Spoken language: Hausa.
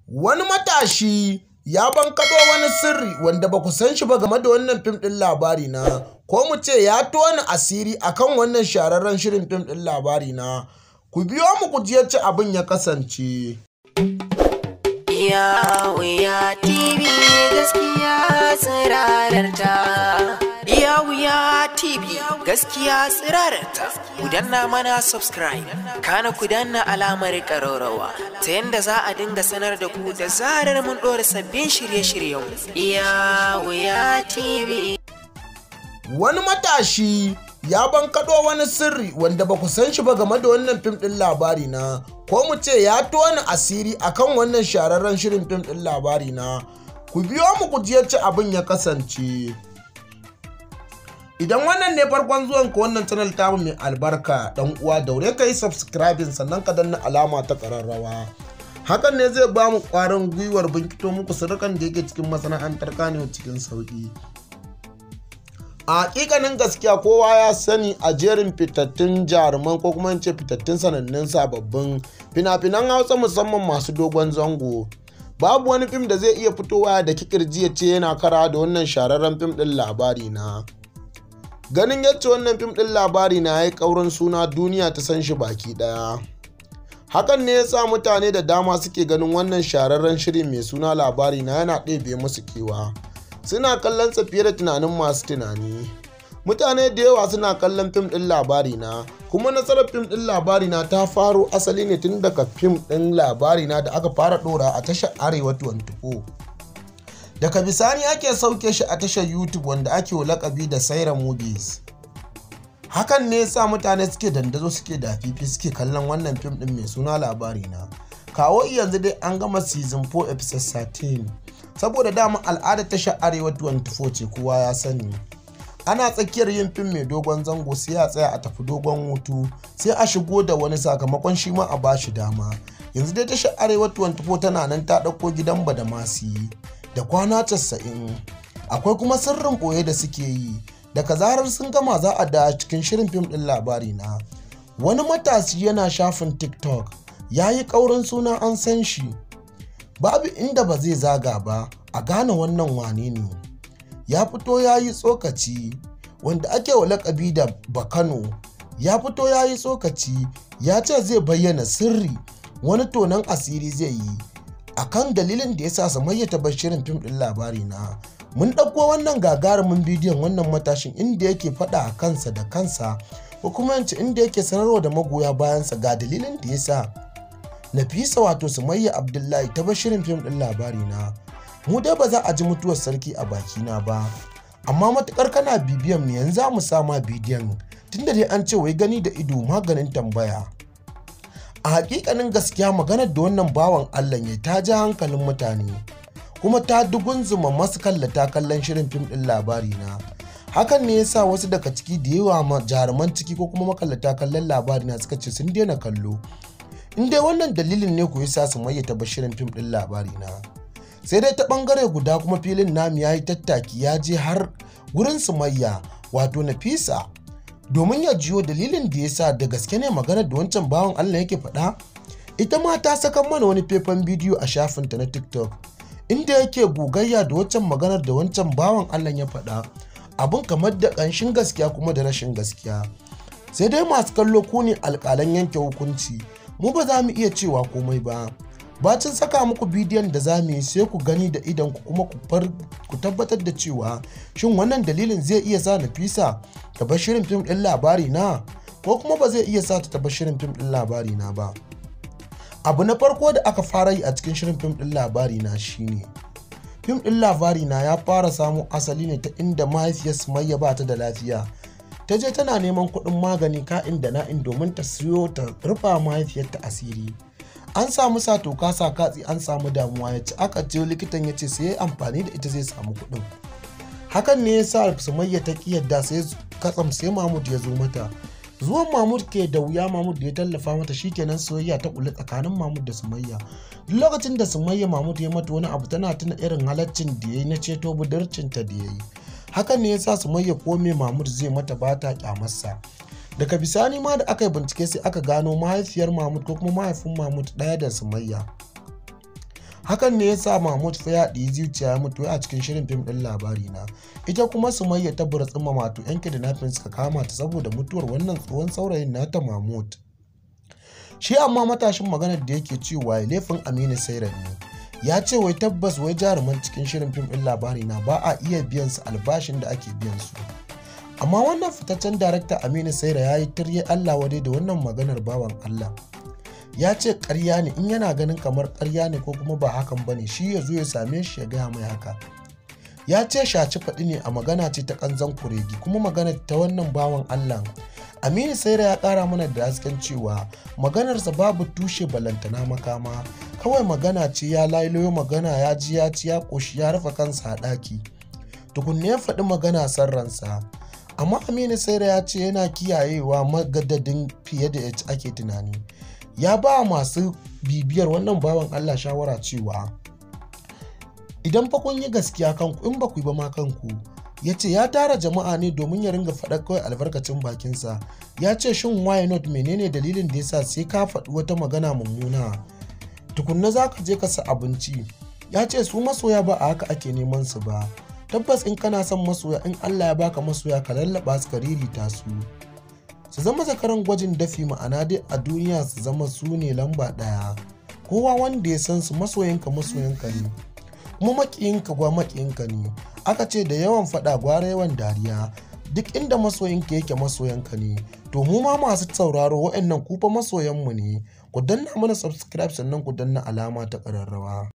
Wani matashi ya bankaɗo wani sirri wanda ba ku san shi ba game da wannan fim ɗin labari na ko mu ce ya tona asiri akan wannan shahararren shirin fim ɗin labari na ku biyo mu ku ji yacce abin ya kasance. Ya wuya TV gaskiya tsirararta. Ya wuya TV gaskiya tsirararta. Ku danna mana subscribe, kana ku danna alamar ƙararrawa ta yadda za a dinga sanar da ku da zarar mun ɗora sabbin shirye-shiryen. Ya wuya TV. Wani matashi ya bankaɗo wani sirri wanda ba ku san shi ba game da wannan fim ɗin labari na ko mu ce ya tona asiri akan wannan shahararren shirin fim ɗin labari na ku biyo mu ku ji yacce abin ya kasance idan wannan ne farkon zuwan ka wannan channel ta mai albarka dan uwa daure ka yi subscribing sannan ka danna alama ta ƙararrawa hakan ne zai ba mu ƙwarin gwiwar binkito muku sirrukan da yake cikin masana'antar kanewa cikin sauƙi a hakikanin gaskiya kowa ya sani a jerin fitattun jaruman ko kuma ce fitattun sanannun sababbin fina-finan hausa musamman masu dogon zango babu wani fim da zai iya fitowa da kikirji ya ce yana kara da wannan shararren fim din labari na ganin yadda wannan fim din labari na ya yi kaurin suna duniya ta san shi baki daya hakan ne ya sa mutane da dama suke ganin wannan shararren shirin mai suna labari na yana ɗebe musu kewa suna kallon sa fiye da tunanin masu tunani mutane da yawa suna kallon fim ɗin labari na kuma nasarar fim ɗin labari na ta faro asali ne tun daga fim ɗin labari na da aka fara ɗora a tashar arewa 24 daga bisani ake sauke shi a tashar youtube wanda ake lakabi da saira movies hakan ne sa mutane suke dandazo suke da fifi suke kallon wannan fim ɗin mai suna labari na kawo yanzu dai an gama season 4 episode 13 saboda dama al'adar tashar arewa 24 ce kowa ya sani ana tsakiyar yin fim mai dogon zango sai a tsaya a tafi dogon hutu sai a shigo da wani sakamakon shi ma a bashi dama yanzu dai tashar arewa 24 tana nan ta ɗauko gidan badamasi da kwana 90 akwai kuma sirrin ɓoye da suke yi daga zarar sun gama za a da cikin shirin fim ɗin labari na wani matashi yana shafin tiktok ya yi ƙaurin suna an san shi babu inda ba zai zaga ba a gane wannan wane ne ya fito ya yi tsokaci wanda ake wa lakabi da bakano ya fito ya yi tsokaci ya ce zai bayyana sirri wani tonon asiri zai yi akan dalilin da ya sa samayya ta bar shirin fim ɗin labari na mun ɗauko wannan gagarumin bidiyon wannan matashin inda yake faɗa a kansa da kansa ko kuma yanci inda yake sanarwa da magoya bayansa ga dalilin da ya sa Nafisa wato Sumayya Abdullahi ta shirin fim ɗin labari na. Mu dai ba za a ji mutuwar sarki a bakina ba. Amma matukar kana bibiyan mu yanzu za mu sama bidiyon tunda dai an ce wai gani da ido maganin tambaya. A hakikanin gaskiya maganar da wannan bawan Allah ya ta ja hankalin mutane. Kuma ta dugunzuma masu kallata kallon shirin fim ɗin labari na. Hakan ne yasa wasu daga ciki da yawa jaruman ciki ko kuma makallata kallon labari na suka ce sun daina kallo. in dai wannan dalilin ne ku sa su mayyata bashirin fim din labari na sai dai ta bangare guda kuma filin namu ya yi tattaki ya je har gurin sumayya wato nafisa domin ya jiyo dalilin da ya sa da gaske ne magana da wancan bawan allah yake faɗa ita ma ta saka mana wani faifan bidiyo a shafinta na tiktok inda yake gogayya da wancan maganar da wancan bawan allah ya faɗa abin kamar da ƙanshin gaskiya kuma da rashin gaskiya sai dai masu kallo ku ne alƙalan yanke hukunci mu ba za mu iya cewa komai ba bacin saka muku bidiyon da za mu yi sai ku gani da idan ku kuma ku tabbatar da cewa shin wannan dalilin zai iya sa nafisa ta bar shirin fim ɗin labari na ko kuma ba zai iya sa ta taɓa shirin fim ɗin labari na ba abu na farko da aka fara yi a cikin shirin fim ɗin labari na shine fim ɗin labari na ya fara samu asali ne ta inda mahaifiyar sumayya ba ta da lafiya ta je tana neman kuɗin magani ka'in da na'in domin ta siyo ta rufa mahaifiyarta asiri an samu sa toka sa katsi an samu damuwa ya ci aka je likitan ya ce sai ya amfani da ita zai samu kuɗin hakan ne ya sa sumayya ta ki yadda sai katsam sai mahmud ya zo mata zuwan mahmud ke da wuya mahmud da ya tallafa mata shikenan soyayya ta kula tsakanin mahmud da sumayya duk lokacin da sumayya mahmud ya mata wani abu tana tuna irin halaccin da ya yi na ceto budurcinta da ya yi hakan ne ya sa sumayya kome mahmud zai mata ba ta kyamarsa daga bisani ma da aka yi bincike sai aka gano mahaifiyar mahmud ko kuma mahaifin mahmud ɗaya da sumayya hakan ne ya sa mahmud fa ya ɗi zuciya ya mutu a cikin shirin fim ɗin labari na ita kuma sumayya ta burtsin mamatu yan kidnapping suka kama ta saboda mutuwar wannan tsohon saurayin nata mahmud shi amma matashin maganar da yake cewa laifin aminu sairan ne ya ce wai tabbas wai jaruman cikin shirin fim ɗin labari na ba a iya biyan su albashin da ake biyan su amma wannan fitaccen darakta aminu saira ya yi tirye allah wadai da wannan maganar bawan allah ya ce karya ne in yana ganin kamar karya ne ko kuma ba hakan ba ne shi ya zo ya same shi ya gaya mai haka ya ce shaci faɗi ne a magana ce ta kanzan kuregi kuma magana ta wannan bawan allah aminu saira ya ƙara mana da hasken cewa maganarsa babu tushe balantana makama kawai magana ce ya lailoyo magana ya ji ya ci ya ƙoshi ya rufe kansa a ɗaki tukunne ya faɗi magana san ransa amma aminu saira ya ce yana kiyayewa magadadin fiye da yaci ake tunani ya ba masu bibiyar wannan bawan allah shawara cewa idan fa kun yi gaskiya kanku in ba ku yi ba ma kanku ya ce ya tara jama'a ne domin ya ringa faɗa kawai albarkacin bakinsa ya ce shin why not menene dalilin da yasa sai ka faɗi wata magana mummuna tukunna za ka je ka sa abinci ya ce su masoya ba a haka ake neman su ba tabbas in kana son masoya in Allah ya baka masoya ka lallaba su ka ririta su su zama zakaran gwajin dafi ma'ana dai a duniya su zama su ne lamba ɗaya kowa wanda ya san su masoyinka masoyinka ne kuma makiyinka gwa makiyinka ne aka ce da yawan faɗa gwara yawan dariya duk inda masoyinka yake masoyanka ne to mu ma masu sauraro wa'annan kufa masoyanmu ne ku danna mana subscribe sannan ku danna alama ta ƙararrawa